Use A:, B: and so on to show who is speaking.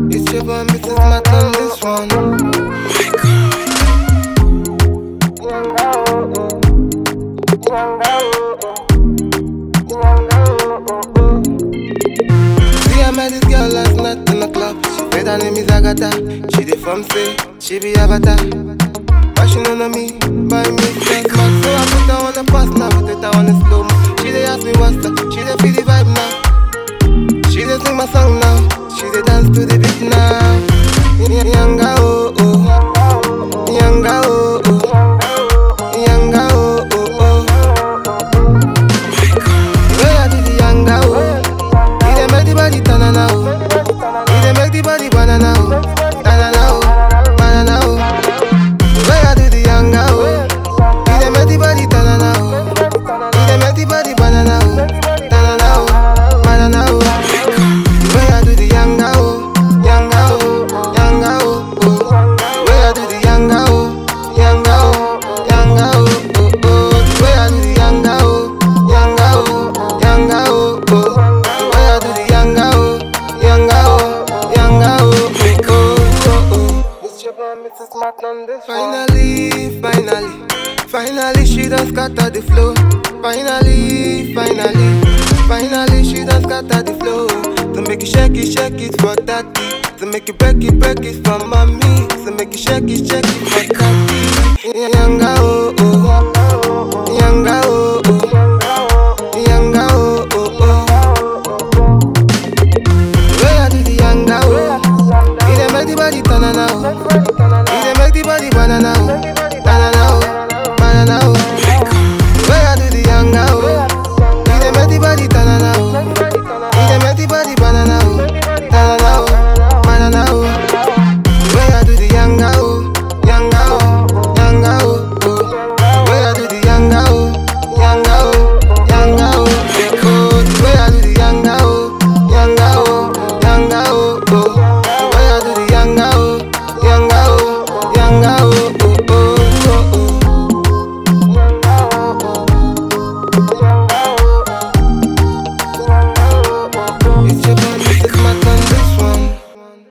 A: It's your boy, Mrs. Matt on this one. See, I met this girl last night in the club. She said her name is Agatha. She dey from say she be Avatar. But she don't know me by me just man. So I put her on the bus now, put it on the slow mo. She dey ask me what's up, she dey feel the vibe now. She dey sing my song now, she dey dance to the beat now. Yanga oh oh, yanga oh oh, yanga oh oh oh. The way I do the yanga oh, he dey make the body tanana oh, he dey make the body banana oh, banana oh, banana oh. The way I do the yanga oh, he dey make the body tanana oh, he dey make the body banana oh, banana oh, banana oh. The way I do the yanga oh, yanga oh, yanga oh, oh. The way I do the yanga oh, yanga oh, yanga oh, oh, oh. The way I do the yanga oh, yanga oh, yanga oh, oh. The way I do the yanga oh, yanga oh, yanga oh, oh, oh, oh. It's your boy, Mrs. Martin on this Finally, finally, finally she done scatter the flow. Finally, finally, finally she done scatter the flow. To make it shake it, shake it for daddy. To make it break it, break it for mommy. To make it shake it, shake it for daddy. Yanga oh oh,